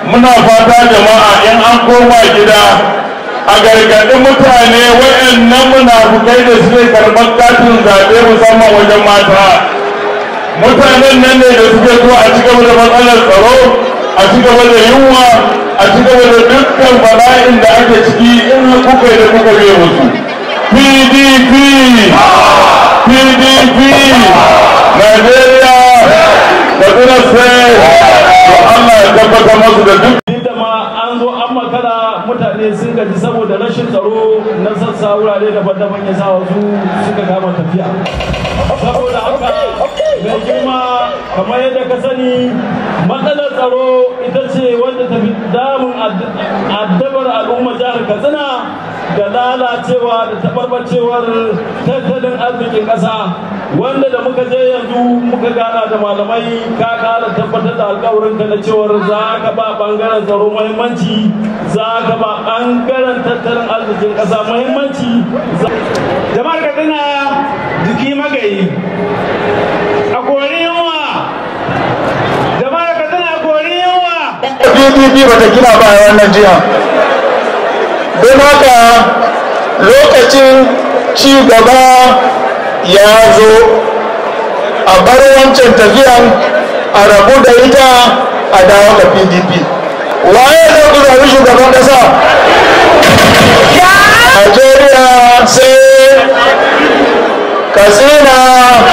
muna fata jama'a in an koma gida a gargaɗi mutane waɗannan munafukai da suke karɓar katin zaɓe musamman wajen mata mutanen nan ne da suke zuwa a cigaba da matsalar tsaro a cigaba da yunwa a cigaba da dukkan bala'in da ake ciki in kuka da kuka biye musu pdp pdp nigeria da kuma sai to allah ya tabbatar masu da duk da ma an zo an makara mutane sun gaji saboda rashin tsaro na sassa wurare daban-daban ya sa wasu suka kama tafiya saboda haka mai girma kamar yadda ka sani matsalar tsaro ita ce wanda ta fi damun addabar al'ummar jihar katsina da lalacewa da tabarbacewar tattalin arzikin ƙasa wanda da muka je yanzu muka gana da malamai ka kara tabbatar da alkawarin ka na cewar za ka ba bangaren tsaro muhimmanci za ka ba bangaren tattalin arzikin ƙasa muhimmanci jama'ar katsina jiki magayi a kori yunwa jama'ar katsina a kori yunwa pdp ba ta gina ba a wannan jiha don haka lokacin ci gaba ya zo a bar wancan tafiyan a rabu da ita a dawo ga pdp waye zai ku zaɓi shugaban ƙasa Najeriya sai Katsina